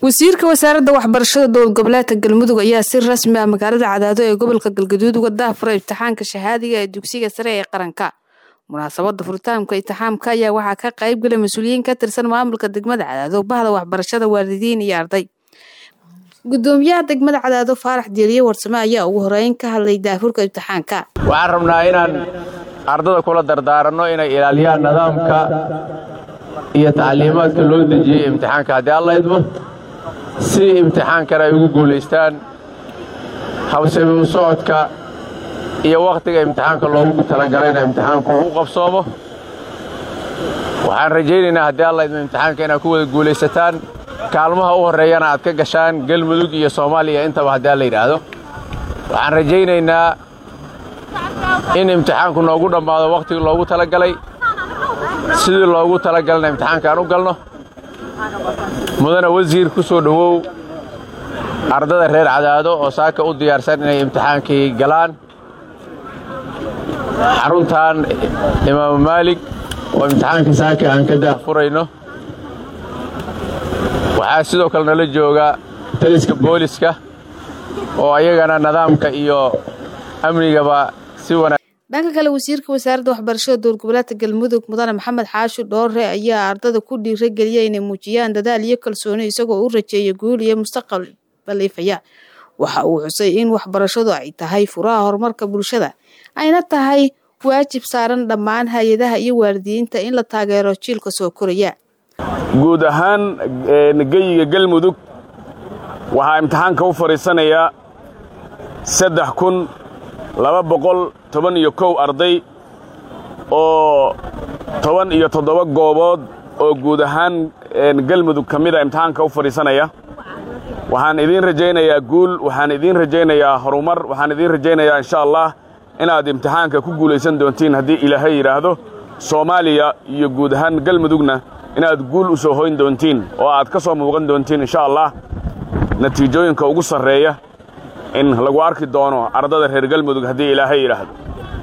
wasiirka wasaaradda waxbarashada dowlad goboleedka galmudug ayaa si rasmi ah magaalada cadaado ee gobolka galgaduud uga daahfuray imtixaanka shahaadiga ee dugsiga sare ee qaranka munaasabada furitaanka imtixaamka ayaa waxaa ka qayb galay mas-uuliyiin ka tirsan maamulka degmada cadaado bahda waxbarashada waalidiin iyo arday gudoomiyaha degmada cadaado faarax dieliye warsame ayaa ugu horeyn ka hadlay daafurka imtixaanka waxaan rabnaa inaan ardada kula dardaaranno inay ilaaliyaan nidaamka iyo tacliimaadka loo dejiyey imtixaanka haddii alla idmo si imtixaankana ay ugu guulaystaan hawsami u socodka iyo wakhtiga imtixaanka loogu talagalayna imtixaanku u qabsoomo waxaan rajaynaynaa haddii alla idmo imtixaanka inaad ku wada guulaysataan kaalmaha u horreeyana aad ka gashaan galmudug iyo soomaaliya intaba haddii alla yidhaahdo waxaan rajaynaynaa in imtixaanku noogu dhammaado wakhtigii loogu talagalay sidii loogu talagalana imtixaanka aan u galno mudana wasiir ku soo dhowow ardada reer cadaado oo saaka u diyaarsan inay imtixaankii galaan xaruntan imaamu maalig oo imtixaankii saaka aan ka daahfurayno waxaa sidoo kale nala jooga taliska booliska oo ayagana nidaamka iyo amnigaba si wanaag dhanka kale wasiirka wasaaradda waxbarashada dowlad goboleedka galmudug mudane maxamed xaashi dhoore ayaa ardada ku dhiirageliya inay muujiyaan dadaal iyo kalsooni isagoo u rajeeya guul iyo mustaqbal baliifaya waxa uu xusay in waxbarashadu ay tahay furaha horumarka bulshada ayna tahay waajib saaran dhammaan hay-adaha iyo waalidiinta in la taageero jiilka soo koraya guud ahaan geyiga galmudug waxaa imtixaanka u fadhiisanayaa saddex kun laba boqol toban iyo kow arday oo toban iyo toddoba goobood oo guud ahaan galmudug ka mida imtixaanka u fadhiisanaya waxaan idiin rajaynayaa guul waxaan idiin rajaynayaa horumar waxaan idiin rajaynayaa insha allah inaad imtixaanka ku guulaysan doontiin haddii ilaahay yidhaahdo soomaaliya iyo guud ahaan galmudugna inaad guul u soo hoyn doontiin oo aad ka soo muuqan doontiin insha allah natiijooyinka ugu sarreeya in lagu arki doono ardada reer galmudug haddii ilaahay yidhaahdo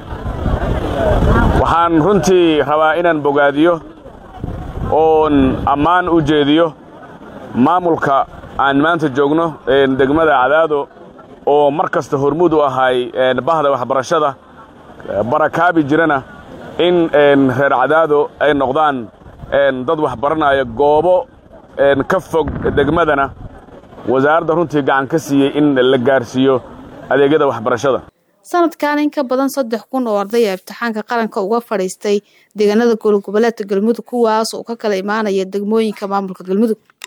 waxaan runtii rabaa inaan bogaadiyo oon ammaan u jeediyo maamulka aan maanta joogno degmada cadaado oo mar kasta hormuud u ahay bahda waxbarashada barakaabi jirana in reer cadaado ay noqdaan dad waxbaranaya goobo ka fog degmadana wasaaradda runtii gacan ka siiyey in la gaarsiiyo adeegyada waxbarashada sanadkan in ka badan saddex kun oo ardaya imtixaanka qaranka uga fadhiistay deegaanada gobolgoboleedka galmudug kuwaas oo ka kala imaanaya degmooyinka maamulka galmudug